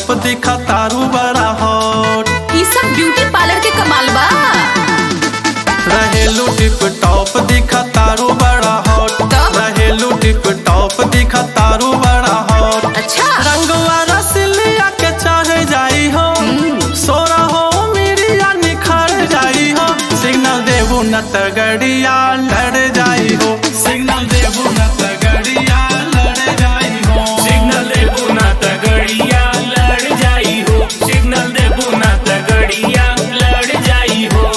Top दिखा तारू बड़ा हॉट ई सब ब्यूटी पार्लर के कमाल बा रहेलू टिप टॉप दिखा तारू बड़ा हॉट तब? रहेलू टिप टॉप दिखा तारू बड़ा हॉट अच्छा रंगवा रसलिया के चढ़ जाई हो सोरा हो मिरिया निखर जाई हो सिग्नल देबू न त गड़िया लड़ जाई हो सिग्नल देबू न त गड़िया लड़ जाई हो सिग्नल देबू ना तगड़िया लड़ जाई हो सिग्नल देबू ना तगड़िया लड़ जाई हो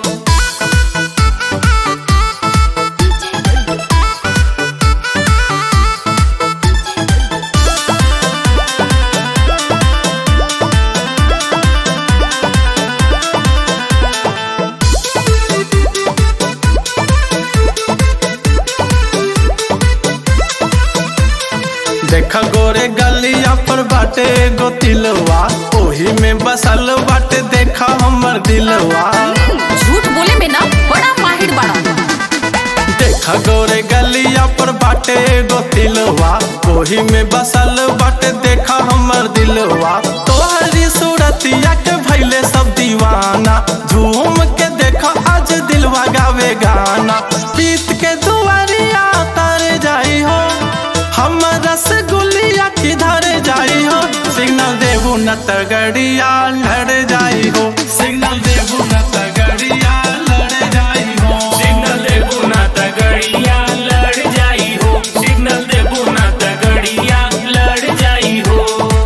देख गोरे गलिया पर बाटे गो तिलवा ओही में बसल बाटे देखा हमर दिलवा झूठ बोले में ना बड़ा माहिर बड़ा देखा गोरे गलिया पर बाटे गो तिलवा ओही में बसल बाटे देखा हमर दिलवा तोहरी सूरतिया के भैले सब दीवाना झूम के देखा आज दिलवा गावे गाना पीत के दुआरिया तर जाई हो हम रसगुल्लिया किधर जाई हो सिग्नल देबू न त गड़िया लड़ जाई हो सिग्नल देबू न त गड़िया लड़ जाई हो सिग्नल देबू ना तगड़िया लड़ जाई हो सिग्नल देबू ना तगड़िया लड़ जाई हो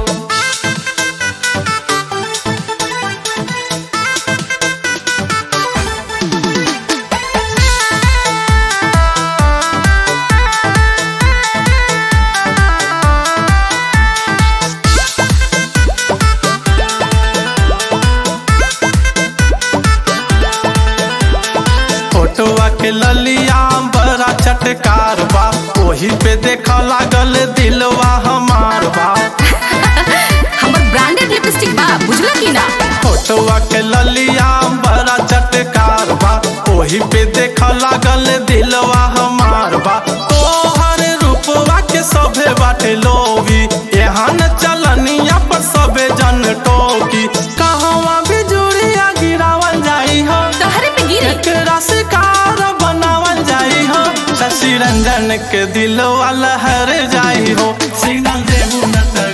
फोटोआ के ललिया बड़ा चटकार बा ओही पे देखा लागल दिलवा हमार बा हमर ब्रांडेड लिपस्टिक बा बुझला की ना फोटोआ के ललिया बड़ा चटकार बा ओही पे देखा लागल दिलवा हमार बा तोहर रूपवा के सभे बाटे लोभी यहाँ न चलनिया पर सभे जन टोकी कहवा बिजुड़िया गिरावल जाई हो तहरे पे गिरी एकरा शिकार बनावल जाई हो शशि रंजन के दिल लहर जाई हो सिग्नल देबू न त